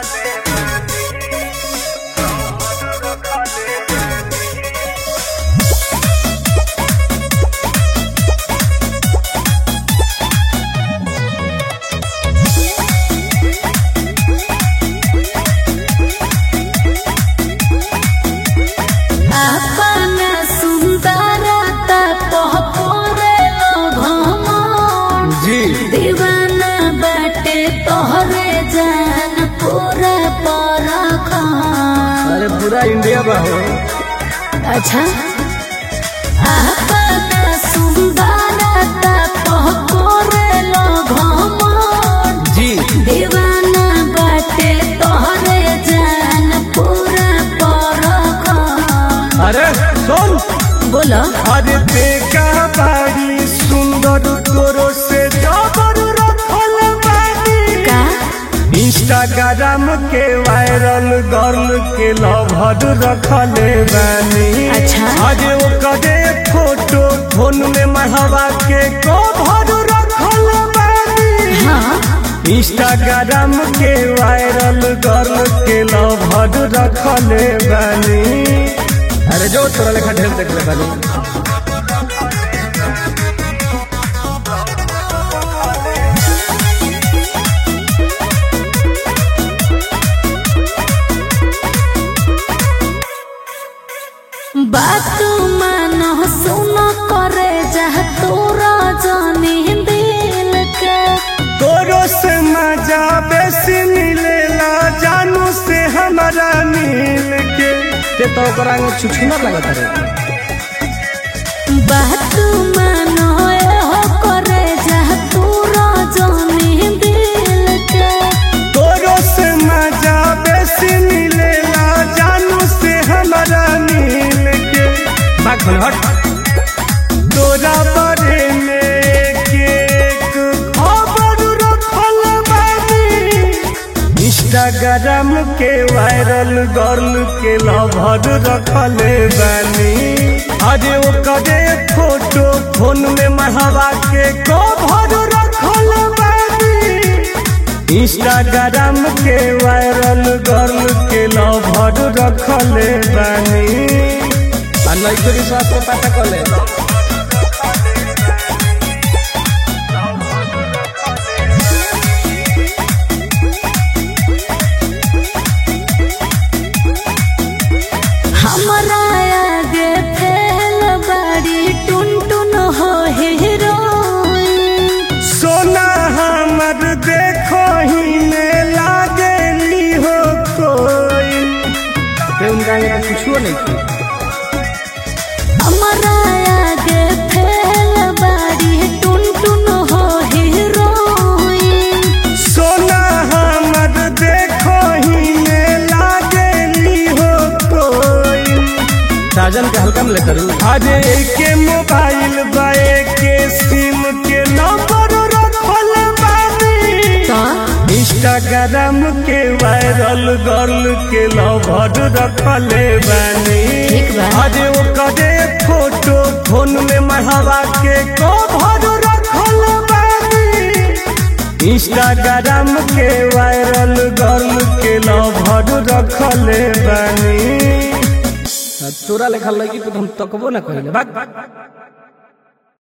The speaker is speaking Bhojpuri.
अपना सुंदरता पहपोरे घमन जी दीवाना बाटे तोहरे जान पूरा परखन अरे पूरा इंडिया बा हो अच्छा अपना सुंदरता पहपोरे घमन जी दीवाना बाटे तोहरे जान पूरा परखन अरे सुन बोलो अरे देखा बाड़ी सुंदर तोरो से जबर रखल बानी का इंस्टाग्राम के वायरल गर्ल के लभर रखले बानी अच्छा। आज ओकरे फोटो फोन में मढ़वा के कभर रखल बानी हाँ इंस्टाग्राम के वायरल गर्ल के लभर रखले बानी अरे जो तोरा लेखा ढेर देख ले बानी बात मानो सुनो करे जह तोरा जाने दिल के तोरो से मजा बेसी मिलेला जानू से हमारा मिल के ते तो ओकरा में छुछुना लगत रे बात मानो हो करे जह तोरा जाने दिल के तोरो से मजा बेसी मिलेला जानू से हमारा मिल के भाग भले हट तोरा बारे में एक एक खबर रखल बानी इंस्टाग्राम के वायरल गर्ल के लभर रखले बानी अरे ओकरे फोटो फोन में मढ़वा के कभर रखल बानी इंस्टाग्राम के वायरल गर्ल के लभर रखले बानी आ लइको विश्वास को पता कर ले हमरा आगे फैल बड़ी टुन टुन हो हीरोइन सोना हमर देखो ही में लागेली हो कोई उनका ये कुछो नहीं की हमरा आगे फैल बड़ी टुन टुन हो हीरोइन सोना हमर देखो ही में लागेली हो कोई साजन के हल्का में लेकर अरे के मोबाइल बाए के सिम के नंबर रखल बानी तो इंस्टाग्राम के वायरल गर्ल के लभर रखले बानी ठीक बा। अरे ओकरे फोटो फोन में मढ़वा के कभर रखल बानी इंस्टाग्राम के वायरल गर्ल के लभर रखले बानी तोरा लेखा लगी तो हम तकबो ना कहिले भाग